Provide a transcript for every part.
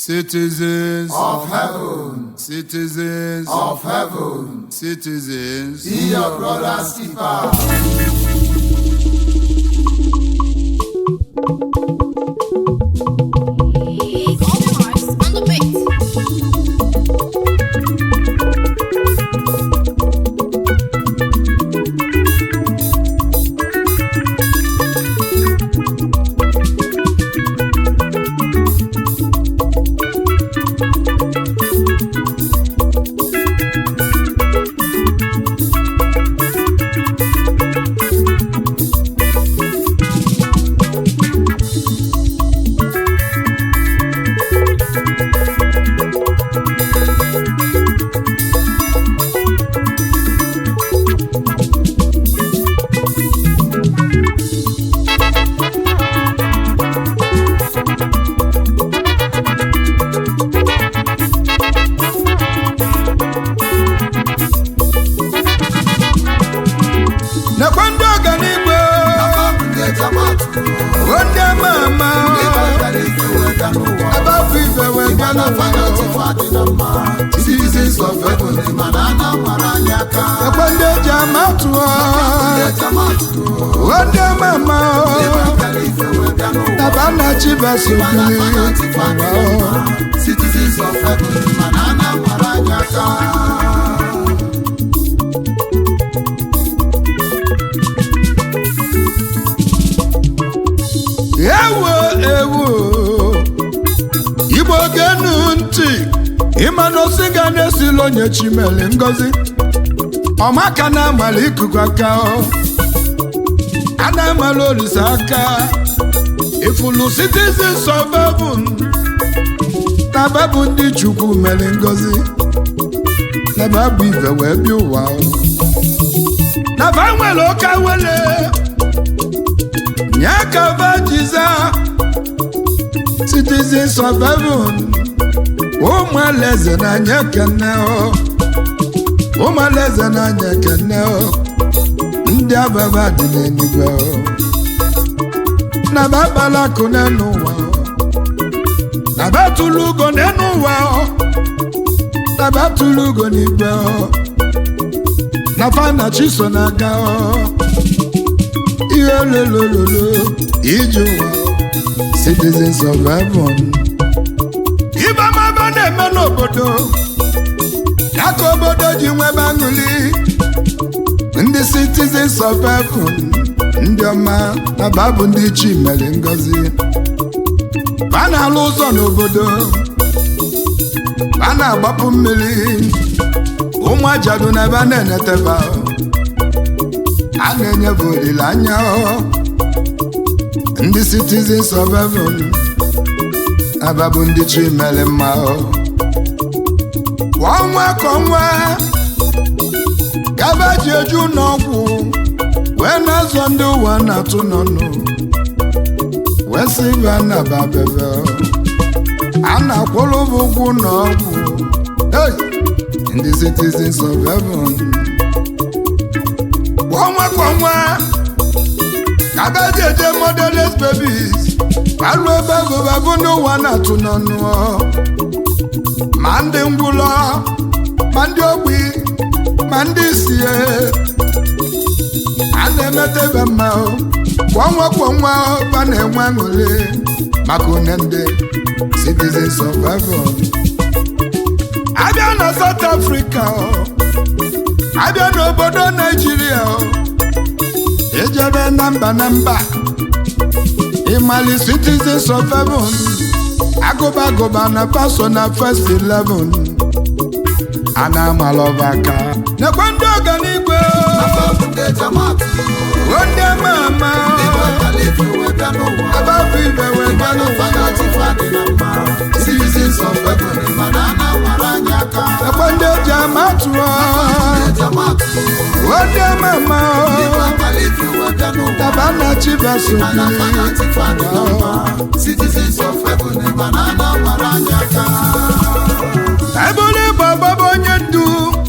Citizens of heaven, citizens of heaven, citizens be your brother's keeper. Golden Vibes on the beat. nakwa ndị ọganigwe Papa bụ ndị jamatụ, bụ ndị ama ama ndị batara ike wega n'ụwa. ebe afọ ife wee gaa Mana n'ụwa fanatikwa dị na mma. Citizens of heaven, mana a na-amara anyị aka. nakwa ndị eji ama atụ Ndị jamatụ, bụ ndị ama ama ndị batara ike wega n'ụwa. naba na chibaso Mana fanatikwa dị na mma. Citizens of heaven, mana a na-amara anyị aka. ewo ewo igbo genu ntị ịma na osi ga na-esila onye chimele ngozi ọmaka na-amala ikuku aka ọ. a na-amala olise aka ifulu citizens of heaven na babụ ndị chukwu mere ngozi na babụ ife wee bịa ụwa ọ. na ba nwere ụka wele nye ka vajiza citizens of heaven ụmụ alaeze na-anya ekene ọ ụmụ alaeze na-anya ekene ọ ndị ababa dị n'eluigwe ọ na babala akụ n'enu ụwa ọ na batụlụ ugo n'enu ụwa ọ na batụlụ ugo n'igwe ọ na fana chiso na-aga ọ ihe lolololo ije ụwa citizens of heaven ibe amaba na-eme n'obodo ya ka obodo ji nwebe aṅụli ndị citizens of heaven ndị ọma na babụ ndị chi mere ngozi ba na-alụ ụzọ n'obodo ba na-agbapụ mmiri ụmụ ajadu na ebe a na-eneteba a na-enyefe olileanya ọ. ndị citizens of heaven ababụ ndị chi mere mma ọ. kwa ọnwa ka ọnwa gaba ji eju n'ọgwụ wee na-azọ ndị ụwa na-atụ n'ọnụ wee sị ibe a na-aba bebe ọ. a na-akwụrụ bụ ụgwụ n'ọgwụ hey! ndị citizens of heaven kwa ọnwa kwa ọnwa ka agaghị eje modeles babies alụ ebe agụbagụ n'ụwa na-atụ n'ọnụ ma ndị ngwụlọ ma ndị ogbi ma ndị sie a na-emeta ebe mma o. kwa ọnwa kwa ọnwa ba na-enwe aṅụrị maka one ndị citizens of heaven abịa na South Africa ọ abịa n'obodo Naijiria ọ ejebe na mba na mba ịmali citizens of heaven agụba agụba na paso na first 11 a na-amala ọba aka nekwe ndị ọganigwe Papa bụ ndị jamatụ, o ndị ama ama ndị batara ike wega n'ụwa. abafọ ibe wee Mana gbanụ fanatikwa dị na mma. Citizens of heaven, mana a na-amara anyị aka. nekwe ndị eji ama atụọ Ndị jamatụ, o ndị ama ama ndị batara ike wega n'ụwa. taba na chibaso Mana fanatikwa dị na mma. Citizens of heaven, mana a na-amara anyị aka. ebụrụ ịbụ agbaba onye ndu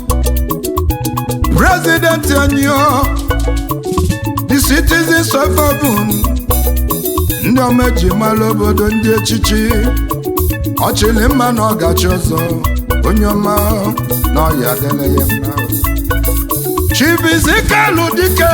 prezidenti anyị ọ the citizens of heaven ndị ọma eji mara obodo ndị echichi ọchịlị mma na ọgachi ọzọ onye ọma na ọya adịla ya mma chibizikalu dike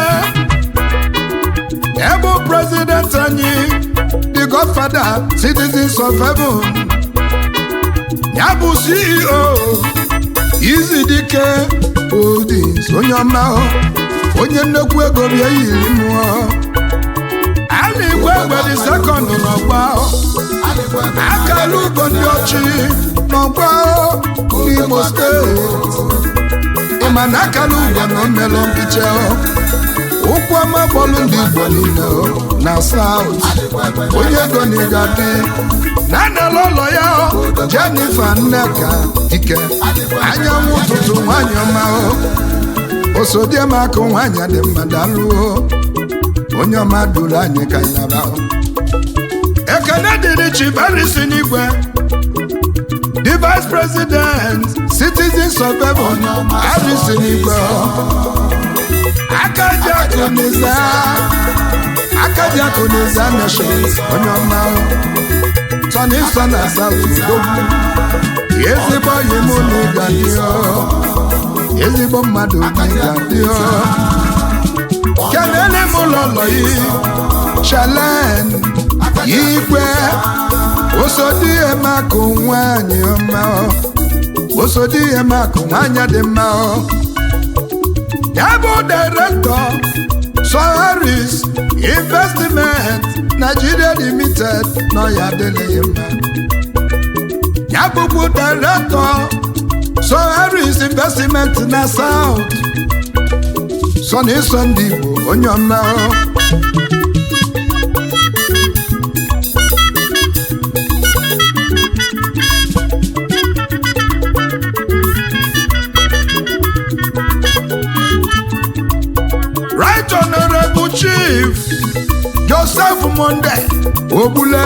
ebe prezident anyị the godfather citizens of heaven ya bụ ceo izi dike holdings onye ọma onye nnekwu ego bịa yiri mmụọ a na-egwe egbedi sekọndụ n'ọgba akara ugo ndị ọchị n'ọgba n'imo steeti ịma na akara ugo na omelụ mpiche ụkwụ ọma bọọlụ ndị igbo niile na saut onye ego na ịgadị na anala ụlọ ya jenifa nneka ike anyanwụ ụtụtụ nwanyị ọma osodiemakụ nwanyị dị mma dalụo onye ọma duru anyị ka anyị naba ekene dịrị chibarisi n'igwe the vice president citizens of heaven arisi n'igwe akaji akụniza akaji akụniza nation onye ọma tọni nsọ na south udogwu ezigbo yi mụ na ịga dị ezigbo mmadụ na ịga dị kelele m ụlọlọ yi chalen igwe osodiemakụ nwanyị ọma osodiemakụ nwanyị dị mma ya bụ direktọ soharis investment nigeria limited nọ ya adịghị mma ya bụbu direktọ soharis investment na south sọ na ịsọ ndị igbo onye ọma right honorable chief joseph monde ogbule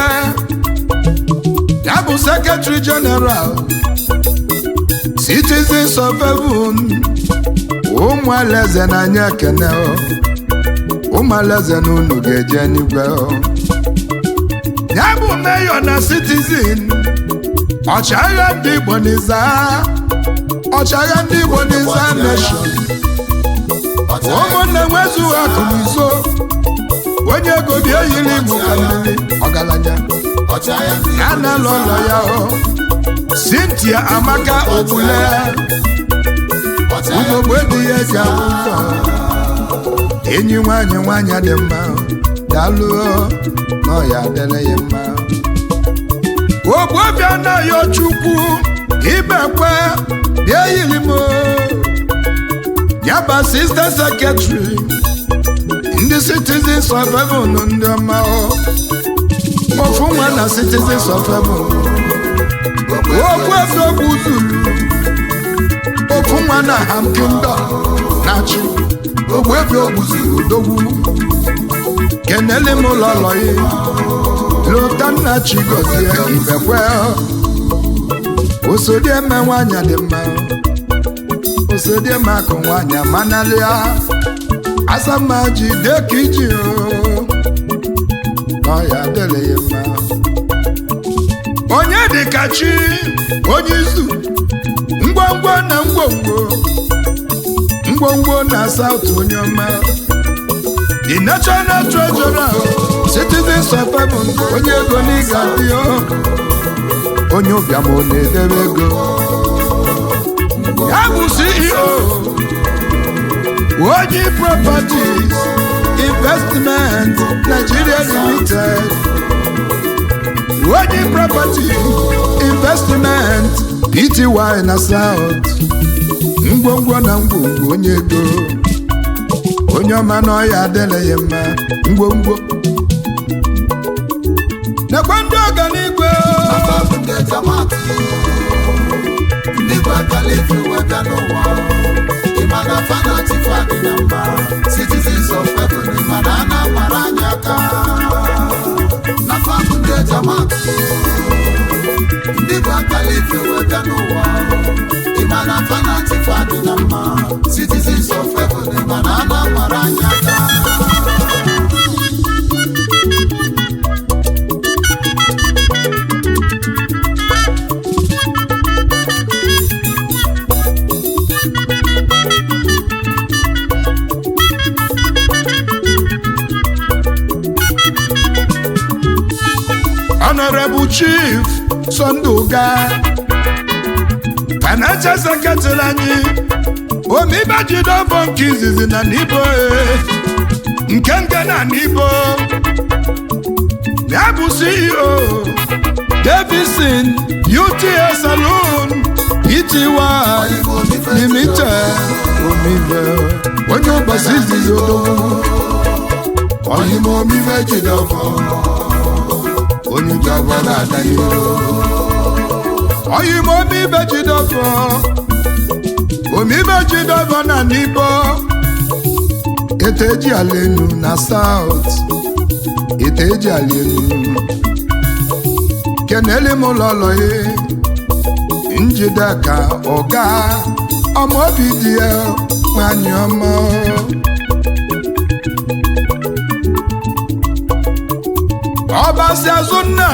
ya bụ secretary general citizens of heaven ụmụ alaeze na-anya ekene ụmụ alaeze na unu ga-eje n'igwe ya bụ mayor na citizen ọchịagha ndị igbo n'iza ọchịagha ndị igbo n'iza nation ụmụnne nwezughị akụ n'izo onye ego bịa yiri igbo ka mmiri ọgaranya ya na-alụ ụlọ ya cynthia amaka ogbule ugogbe dị ya ji ahụ ụzọ enyi nwanyị nwanyị dị mma daalụ na ọya adịla ya mma ogbobịa anaghị chukwu ibekwe bịa yiri m yaba sista sekretary ndị citizens of heaven ndị ọma ofu nwa na citizens of heaven okwu efe okwu zuru ofu nwa na ham kingdom na-achị ogbuebi ogbuzuru odogwu kenele m ụlọ lọyi lota nna chi gọzie ibekwe osodieme nwanyị dị mma osodieme akụ nwanyị amanalịa asama ji deka iji n'ọya adịrị ya mma onye dịka chi onye izu ngwongwo na ngwongwo ngwongwo na south onye ọma the national treasurer citizens of heaven onye ego n'ịga dị onye ụbịam ọ na-edebe ego ya bụ ceo onye properties investment nigeria limited onye property investment pty na south ngwongwo na ngwongwo onye ego onye ọma na ọya adịla ya mma ngwongwo nekwe ndị ọganigwe ndị bụ akala efe weta n'ụwa ịma na fanati fadị na mba citizens of heaven ịma na a na-amara anyị aka na fabụ ndị ejamat ndị bụ akala efe weta n'ụwa ịma na fanati fadị na mma citizens of heaven ịma na a na-amara anyị aka chief Sunday Uga financial secretary anyị omibajidovọ nke izizi na n'ibo e, nke nke na n'ibo ya bụ ceo Davidson UTA Saloon Pty Limited omibe onye ụbọchị izizi odogwu Oyimo omibe jidọfọ onye jọba na-ada n'iru oyim omibe jidọfọ omibe jidọfọ na n'ibo eteji ala enu na saut eteji ala enu kenele m ụlọlọ ya njide ka ọga ọma obi dị ya nwanyị ọma ọbasi azụ nna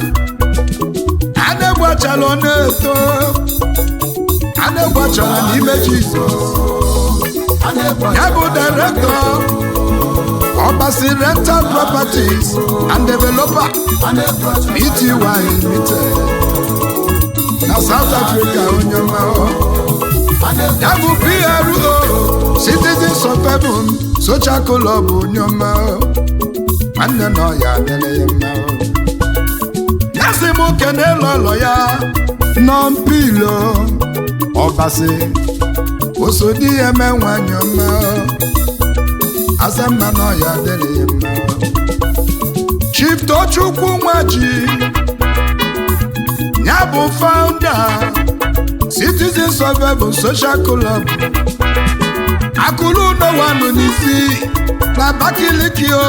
adegwachala ọ na-eto adegwachala n'ime jizọs ya bụ direktọ ọbasi rental properties and developer pty limited na south africa onye ọma ya bụ pro citizens of heaven social club onye ọma nwanne na ọya adịrị ya mma ya sị m kene lọlọ ya nọ mpilo ọbasi osodi ya eme nwanyị ọma asa mma na ọya adịrị ya mma chief tochukwu nwaji ya bụ founder citizens of heaven social club akụrụ ụlọwanụ n'isi na Abakaliki o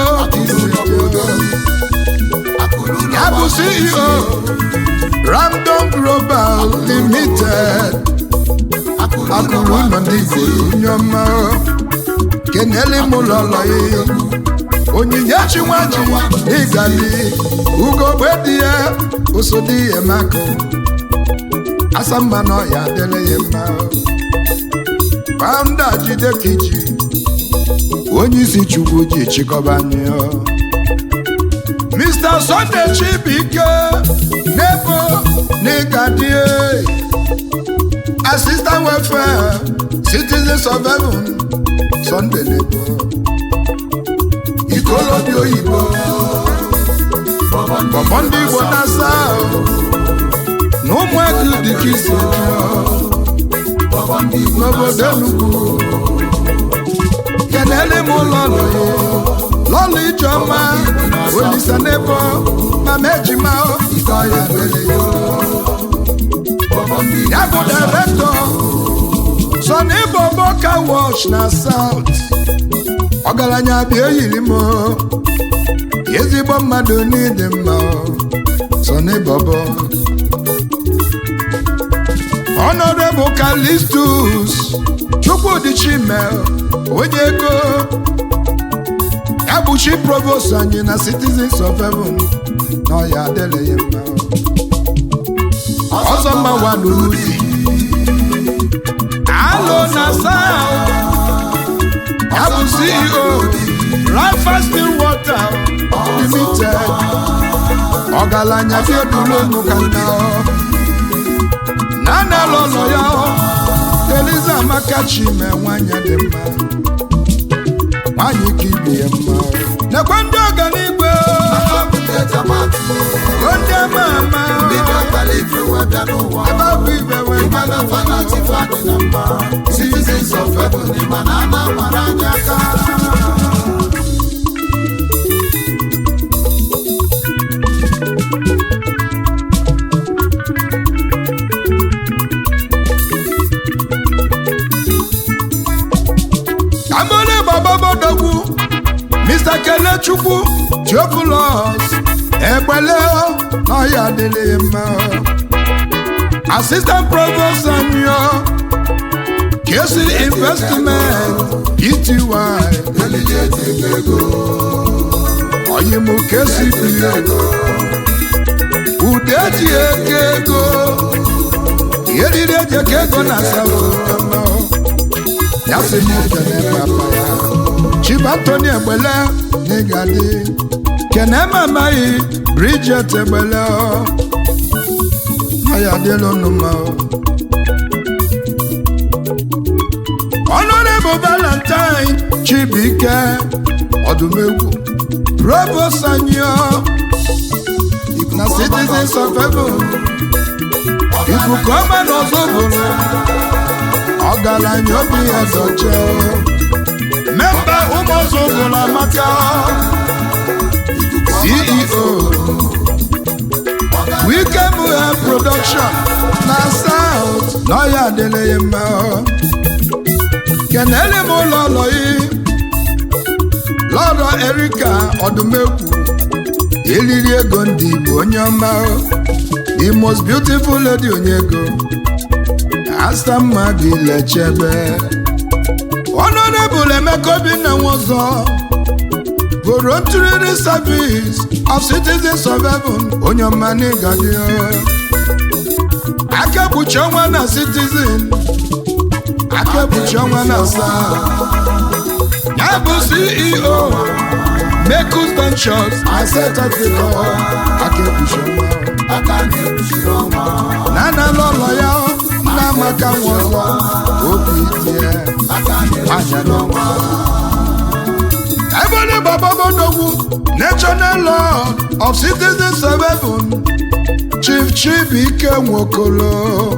ya bụ CEO Ramdon Global Limited akụrụ ụlọ ndị Igbo onye ọma kenele m ụlọlọ ya onyinye chinwaji ịgali ugogbe dị ya osodi ya maka asa mma na ọya adịrị ya mma founder jide kiji onye isi chukwu ji chịkọba anyị ọ. Mr. Sunday Chibuike Nebo Nigadi Assistant Welfare Citizens of Heaven Sunday Nebo Ikolobi oyibo Bọ̀bọ̀ ndị Igbo na South na ụmụ ego dị ka isi n'obodo Enugu kenele m ụlọ ụlọ ya lọlụ ijeọma olisa n'ebo mama ejima ike ọya dịrị ya ya bụ direktọ so n'ịbụ boka wash na saut ọgaranya bịa eyiri m ezigbo mmadụ n'ịdị mma so n'ịbọbọ Honorable Callistus Chukwudi Chimel onye ego ya bụ chi provost anyị na citizens of heaven na ọya adịrị ya mma ọzọ mma waduruzi alo na sao ya bụ ceo rafa still water limited ọgaranya fiodulonu ka nna na na lọlọ ya eliza amaka chime nwanyị dị mma nwanyị ka ibi ya mma nekwe ndị ọganigwe ndị ama ama ebe ọ bụ ibe wee Citizens of heaven, ịma na a na-amara anyị aka Amole Baba Bodogwu Mr. Kelechukwu Theophilus Egbele n'ọhịa adịghị mma Assistant Provost Anyo Kesi Investment Pty Oyimu Kesi Ego Ude ji eke ego Yeriri eji eke ego na South ya sị m kele papa ya chief antoni egbele n'ịgadị kene mamaghị Bridget Egbele ọ ọ ya adịla unu mma ọ. Honorable Valentine Chibuike Ọdụmegwu Provost anyị ọ na Citizens of Heaven ikuku ọma na ọzọ bụrụ ọgaranya obi ya dọche memba ụmụ ọzọ bụrụ amaka CEO Wike Muhe Production na South n'ọya adịla ya mma kenele m ụlọ ụlọ yi lọrọ Erika Ọdụmegwu eliri ego ndị Igbo onye ọma the most beautiful lady onye ego asa mma gị lechebe Honorable Emeka Obinna Nwozo voluntary service of citizens of heaven onye ọma n'ịgadị aka ekpuchi ọnwa na citizen aka ekpuchi ọnwa na saa ya bụ CEO Mekus Ventures and South Africa aka ekpuchi ọnwa aka na-ekpuchiri ọnwa na analụ ụlọ ya nna amaka nwa ọzọ obi tie aka na-ekpuchiri anya ọnwa Ebony Bababodogwu National Lord of Citizens of Heaven Chief Chibuike Nwokolo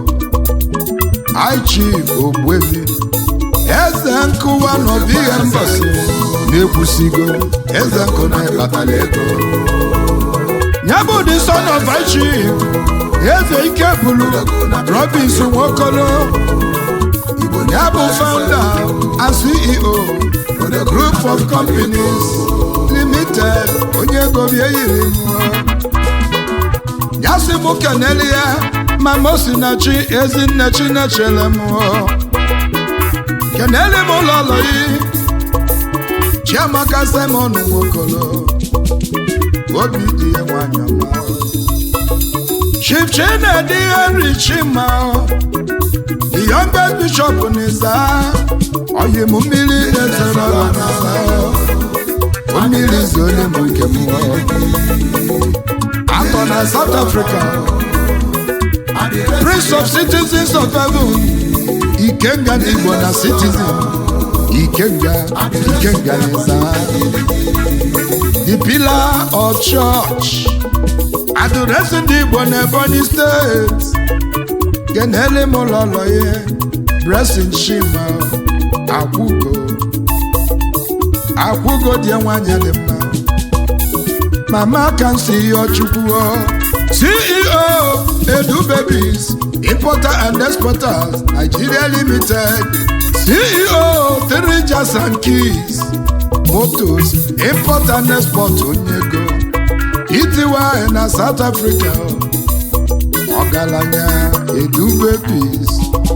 High Chief Ogbuefi Eze nkụwa n'obi ihe mbọsị na-ekwusigo eze nkụ na-ekpatara ego ya bụ the son of High Chief Eze Ike Bulu Robinson Nwokolo ya bụ founder and CEO the group of companies limited onye ego bie yiri mmụọ ya si mụ kenele ya ma mosinachi ezinne chinechere mmụọ kenele m ụlọ ụlọ yi chiamaka simon nwokolo obi dị ya nwanyị ọma chief chinedi henry chima the youngest bishop n'Ịza oyi m mmiri ezoro n'Ịza mmiri zole m nke m atọ na South Africa Prince of Citizens of Heaven Ikenga n'Igbo na Citizen Ikenga Ikenga n'Ịza the pillar of church adụresị ndị Igbo na Ebonyi steeti kenele m ụlọlọ ya Blessing Chima akwụgo akwụgo dị nwanyị dị mma mama ka nsi ihe chukwu CEO Edu Babies Importer and Exporters Nigeria Limited CEO Three Jazz and Keys Motors Import and Export Onyego ETY na South Africa ọgaranya Edu Babies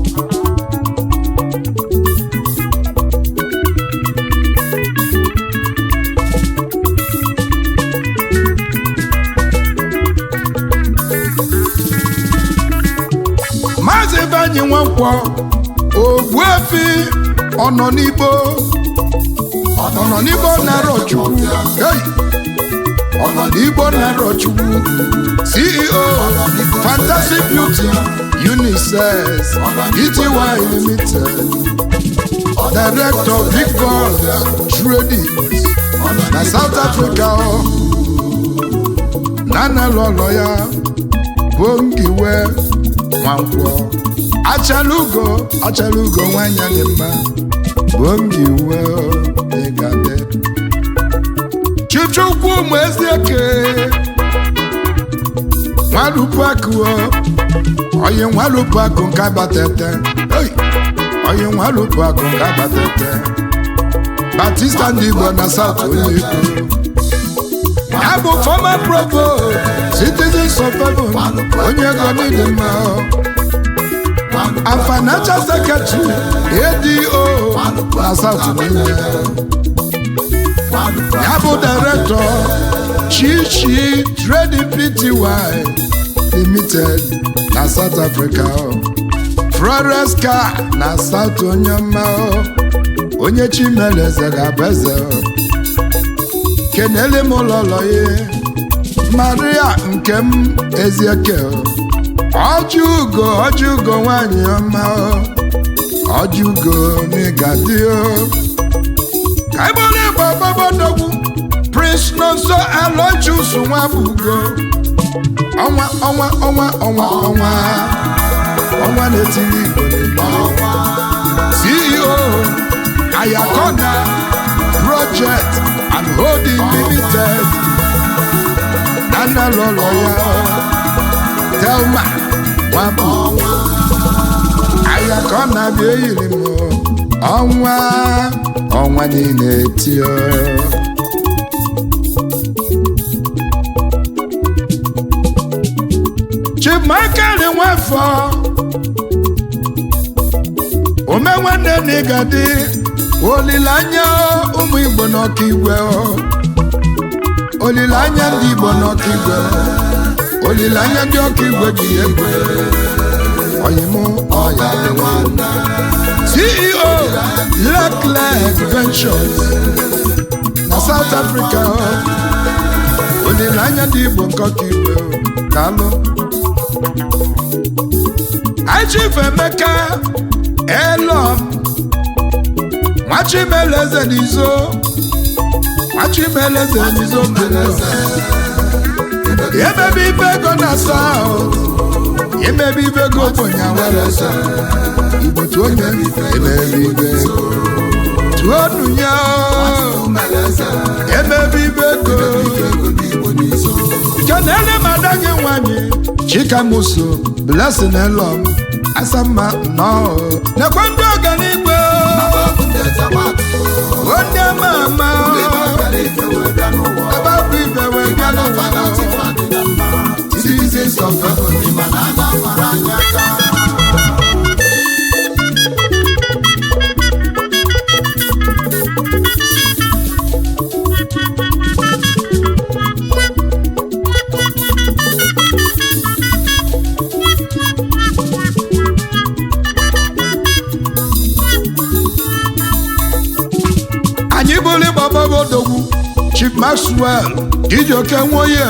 Maazị Ebenyi Nwankwọ Ogbuefi ọnọ n'Igbo ọnọ n'Igbo narọ Chukwu hey! ọnọ n'Igbo narọ Chukwu CEO Fantasy Beauty Unisex ETY Limited Director Big Boss Trading na South Africa ọ nana lọlọ ya bụ ngiwe nwankwọ achalugo achalugo nwanyị dị mma bụ ngiwe ịgade chichukwu ụmụ ezieke nwalupuakụ oyi nwalupuakụ nke batete Hey! oyi nwalupuakụ nke batete batista ndị igbo na south onye igbo ya bụ former provost citizens of heaven onye ego niile mma and financial secretary ADO na South niile ya bụ director Chichi Trading Pty Limited na South Africa Flores car na South onye ọma onye Chimeleze ga-abụ eze kenele m ụlọlọ ya maria nke m ezieke ọjị ugo ọjị ugo nwanyị ọma ọjị ugo n'ịgadị ka ịgbara ịgba gbabadogwu prince nonso alochus nwa bụ ugo ọnwa ọnwa ọnwa ọnwa ọnwa ọnwa na-etiri igbo n'igbo ceo ayakona project and holding limited nana lọlọ ya telma nwabụ ayakona bịa eyiri m ọnwa ọnwa niile tio chief michael nwafọ ome nwanne na ịgadị olileanya ụmụ igbo n'ọkaigwe olileanya ndị igbo n'ọkaigwe olileanya ndị ọkaigwe ji egwe oyim ọya ceo leclerc ventures na south africa olileanya ndị igbo nke ọkaigwe daalụ Chief Emeka Elom Nwachimeleze n'izo Nwachimeleze n'izo Emebe ibe ego na South Emebe ibe ego ogbenye awerese Igbo tu onye emebe ibe Tuonu ya Emebe ibe ego Kenele madagi nwanyị Chikamuso Blessing Elom Asama nnọọ Nekwe ndị ọganigwe Onye ama ama Ababụ ibe wee bịa n'ụwa Citizens of heaven, ịma na ana mara anyị aka. anyị bụrụ ịgbaba odogwu chief maxwell ijoke nwoye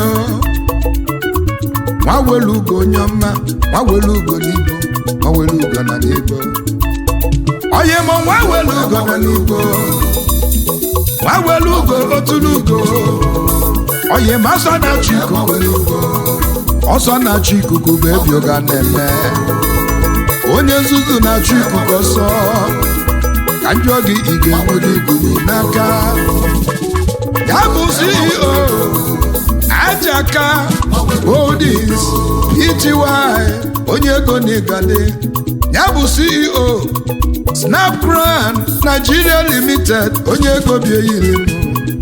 nwa welu ugo onye ọma nwa welu ugo n'igbo nwa welu ugo na n'igbo onye mụ nwa welu ugo na n'igbo nwa welu ugo otulu ugo onye ma ọsọ na-achị ikuku n'igbo ọsọ na-achị ikuku bụ ebi ụga na-eme onye nzuzu na-achụ ikuku ọsọ ka njọ gị ị ga-enwere iguru n'aka ya bụ ceo ajaka holdings pty onye ego n'igade ya bụ ceo snapcran nigeria limited onye ego bi eyiri m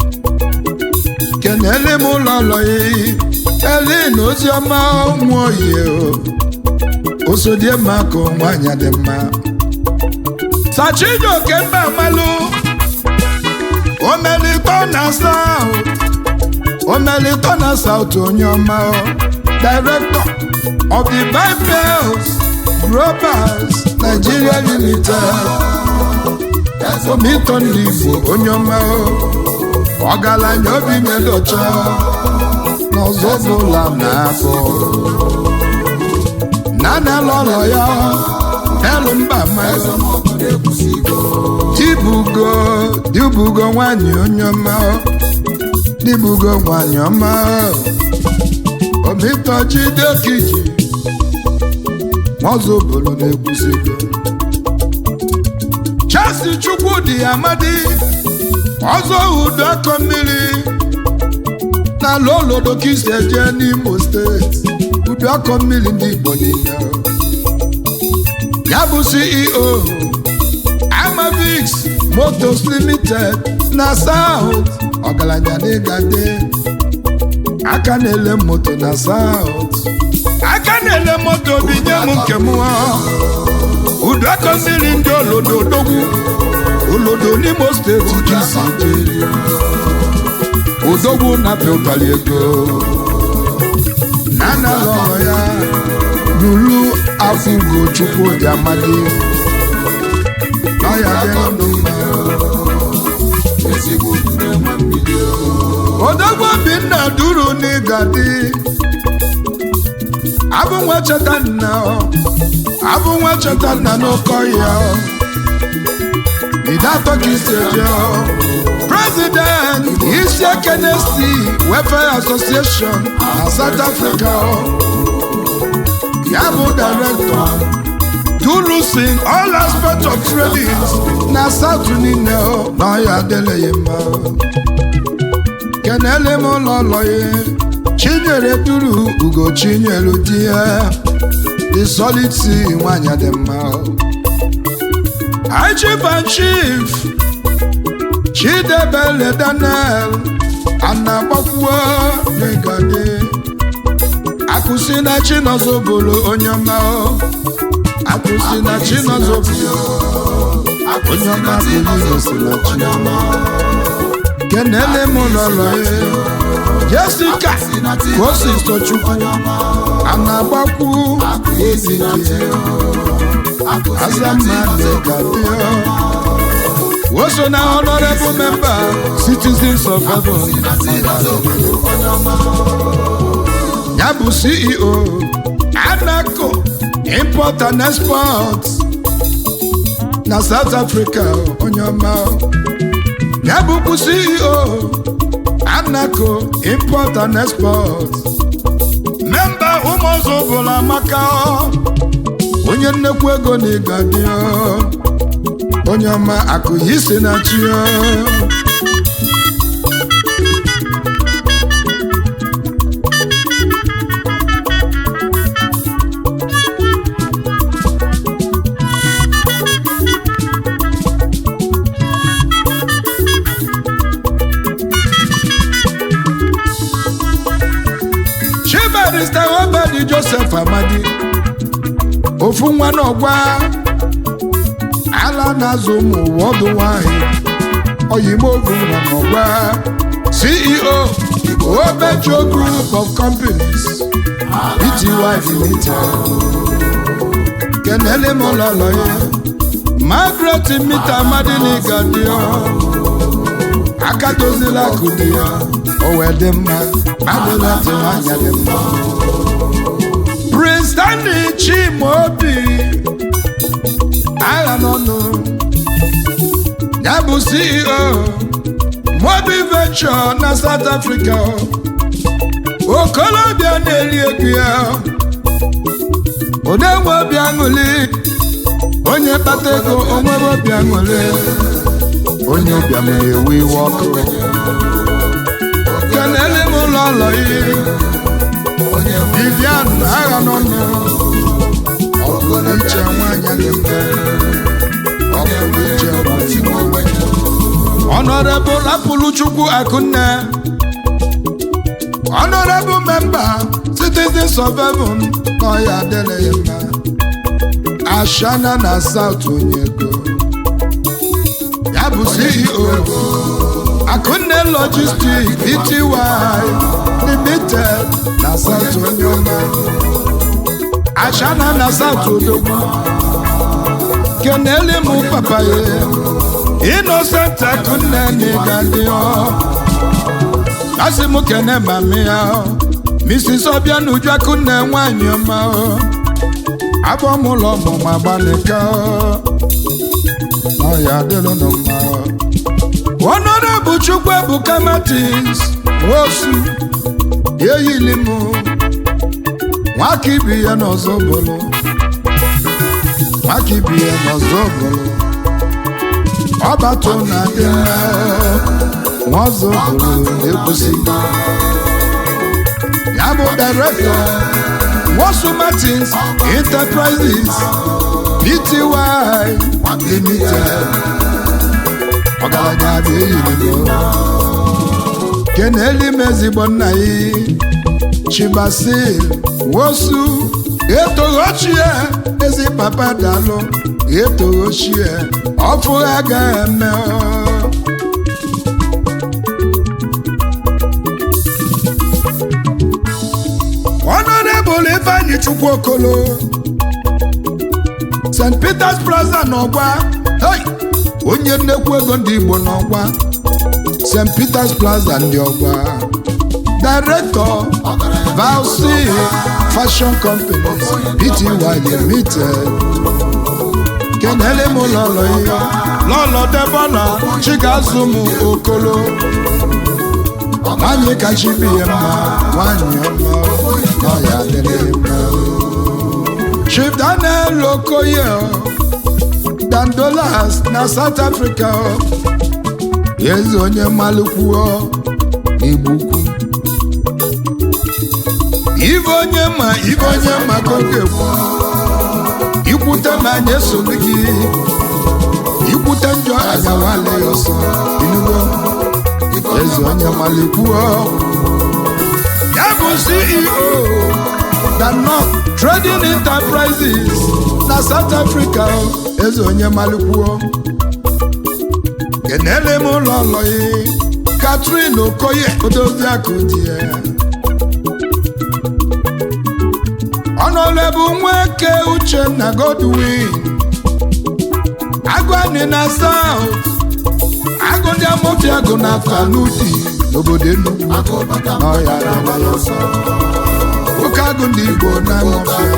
kenele m ụlọ ụlọ ya elin oziọma ụmụ oyie osodiemaka nwanyị dị mma Sachidoke mba malụ omelito na South omelito na South onye ọma director of the Bibels Growers Nigeria Limited omito ndị Igbo onye ọma ọgaranya obi medocha n'ọzọ bụla n'afọ nana lọrọ ya elu mba mmadụ dibugo dibugo nwanyị onye ọma dibugo nwanyị ọma omitọchidekiji nwazụ obodo na-ekwusigo chasi chukwudi amadi ọzọ udo akọ mmiri n'ala olodo kisi eje n'imo steeti udo akọ mmiri ndị igbo niile ya bụ ceo amavix motos limited na south ọgaranya n'ịgade aka na-ele moto na south aka na-ele moto binye m nke m udo aka mmiri ndị olodo odogwu olodo n'imo steeti kisi je odogwu na pịụtara ego na analụ ọrụ ya lulu afọ ugo chukwu dị amadi n'ọya dị ndụ mma ezigbo unu na-enwe mmiri o. duru n'ịgadi abụ nwa cheta nna ọ abụ nwa cheta nna n'oke ọhịa ọ idatọ ka isi eje ọ president isi ekene si welfare association na south africa ọ ya bụ director Tulusin all aspects of trading na South niile o na ọya adịleghị mma o. kenele m ụlọ ụlọ ya chinyere duru ugo chinyere di ya the solid sea nwanyị dị mma o. High chief and chief chidebele daniel anagbakwuo n'igade akụsi na chinozobolo onye ọma o akụsi na chinozobolo onye ọma bụrụ igosi na chiọma kenele m lọlọ ya jessica kosi sochukwu a na-agbakwu ezike azammadịgadio o so na honorable member citizens of heaven ya bụ ceo anaco import and export na south africa onye ọma ya bụkwu ceo anaco import and export memba ụmụọzọ bụla amaka onye nnekwu ego na ịgadi onye ọma akụ ya isi na chi chibarista obedi joseph amadi ofu nwa n'ọgwa ala na-azụ ụmụ ụwa ọdụ nwanyị oyimovu nwa n'ọgwa ceo obejo group of companies bty limited kenele m ụlọlọ ya margaret mita amadi n'igadio aka dozila akụ dị ya o wee dị mma adịla tị nwanyị dị mma prince stanley chimaobi agha n'ọnụ ya bụ ceo mobi venture na south africa okolobịa na-eri ego ya odenwe obi aṅụli onye kpata ego onwere obi aṅụli onye ụbịam na-ewe iwe ọkụ kelele m ụlọ ụlọ iri vivian agha n'ọnụ ọbụla iche nwanyị dị mma ọbụla iche nwanyị Honorable Apuluchukwu Akunne Honorable Member Citizens of Heaven n'ọya adịrịghị mma Ashana na South Onyego ya bụ CEO Akunne Logistics Pty Limited na South Onyoma Ashana na South Odogwu kenele mụ papa ya Innocent Akunne n'ịgadị ọ asị m kene mami ya ọ Mrs. Obianuju Akunne nwanyị ọma ọ abọ m ụlọ ọmụmụ agbalịka ọ ọ ya adịrị nụ mma ọ Honorable Chukwu Ebuka Martins osu eyili m nwaka ibi ya n'ọzọ bụrụ nwaka ibi ya n'ọzọ bụrụ ọbatụ na dị mma nwazọ bụrụ ekwusi ya bụ direktọ Wosu Martins Enterprises Pty Limited ọgaranya bụ eyiribo keneli m ezigbo nna ya Chibasil Wosu etoghọchie ezi papa dalụ etoghọchie ọfụ agaghị eme Honorable Ifeanyi Chukwu Okolo St. Peter's Plaza n'ọgwa hey! onye nnekwu ego ndị Igbo n'ọgwa St. Peter's Plaza ndị ọgwa director Valsi Fashion Companies Pty Limited kenele m lọlọ ya lọlọ debọna chigazụm okolo nwanyị kacha ibe ya mma nwanyị ọma nọ ya dịrị mma Chief Daniel Okoye Dandolas na South Africa eze onye malụkwuo igbukwu ibe onye ma ibe onye ma ka ọ ga-ekwu ikwute ma anyị esoghị gị ikwute njọ agawala ya ọsọ inugo eze onye malụkwuo ya bụ CEO Danok Trading Enterprises na South Africa eze onye malụkwuo kenele m ụlọ ọlọyi Catherine Okoye odozi akụ di ya ọnọlebu nweke Uchenna Godwin agụanị na South agụ ndị amofiagụ na Kanudi n'obodo Enugu n'ọya dịla ya ọsọ nwoke agụ ndị Igbo na amofia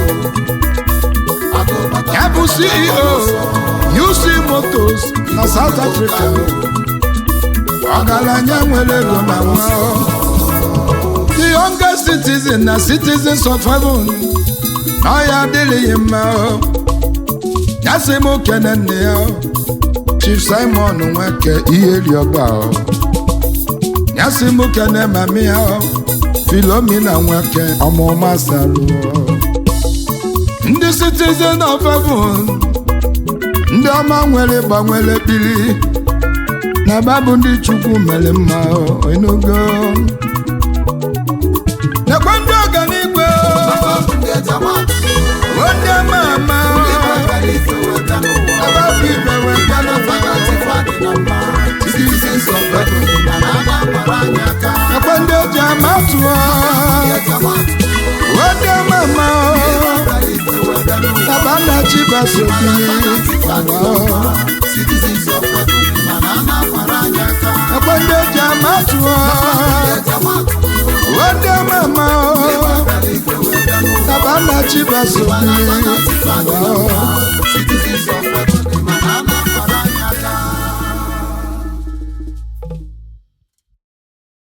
ya bụ CEO UC Motors na South Africa ọgaranya nwere ego na nwa the youngest citizen na citizens of heaven na ya adịghị mma ya sị m kene nne ya Chief Simon Nweke ihe riọgba ya sị m kene mami ya Philomena Nweke ọmụma sarụ ndị citizen of heaven ndị ọma nwere gbanwere biri na babụ ndị chukwu mere mma enugo nekwe ndị ọganigwe ndị ama ama ababụ ibe wetara nekwe ndị eji ama tụọ ndị ama ama tabana chibasobi nekwe ndị eji ama tụọ ndị ama ama tabana chibasobi